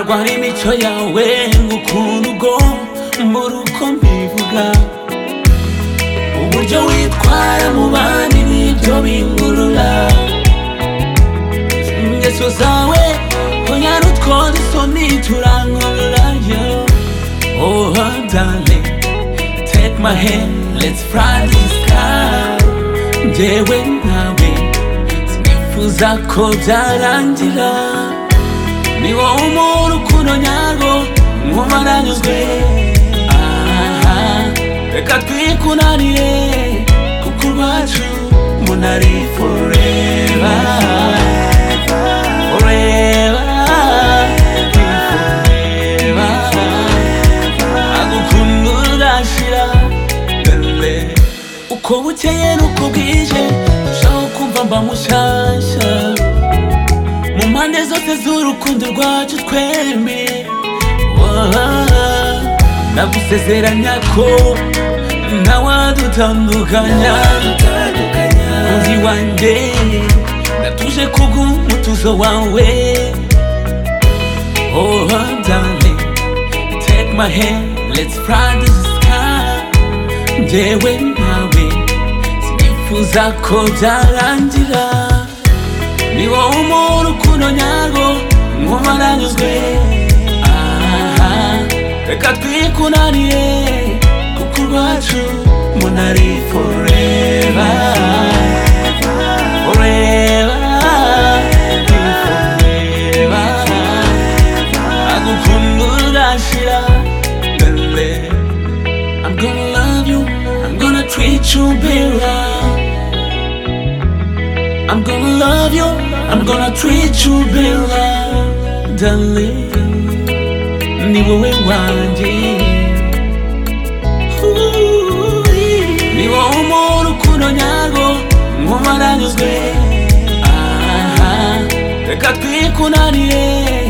imico yawe ngukunda ubwo mbura uko mbivuga uburyo witwara mu bandi nibyo bingurura ingeso zawe onyara utwonda isoni turankurura yo oh darling take my hand let's fly the sky njyewe nawe sinifuza ko byarangira ni wowe umuntu ukuntu nyarwo nkumva nanyuzwe aha reka twikunanire kuko urwacu munari foreva foreva foreva agukunda urashira dore uko bukeye n'uko bwije ndushaho kumva mba mushyashya mu mpande zose z'urukundo rwacu twembi Wah, nagusezeranya ko ntawadutandukanya undi wanjye natuje kubw'umutuzo wawe oh darling take my hand let's fly the sky njyewe nawe sinifuza ko byarangira ni wowe umuntu ukunda nyarwo nkumva nanyuzwe aha reka twikunanire kuko urwacu munari foreva foreva foreva agukunda urashira bebe I'm gonna love you I'm gonna treat you better I'm gonna love you, I'm gonna treat you better, darling. Ni wowe wanjye, Ooh, ni wowe umuntu ukunda nyarwo, nkumva nanyuzwe. Aha, reka twikunanire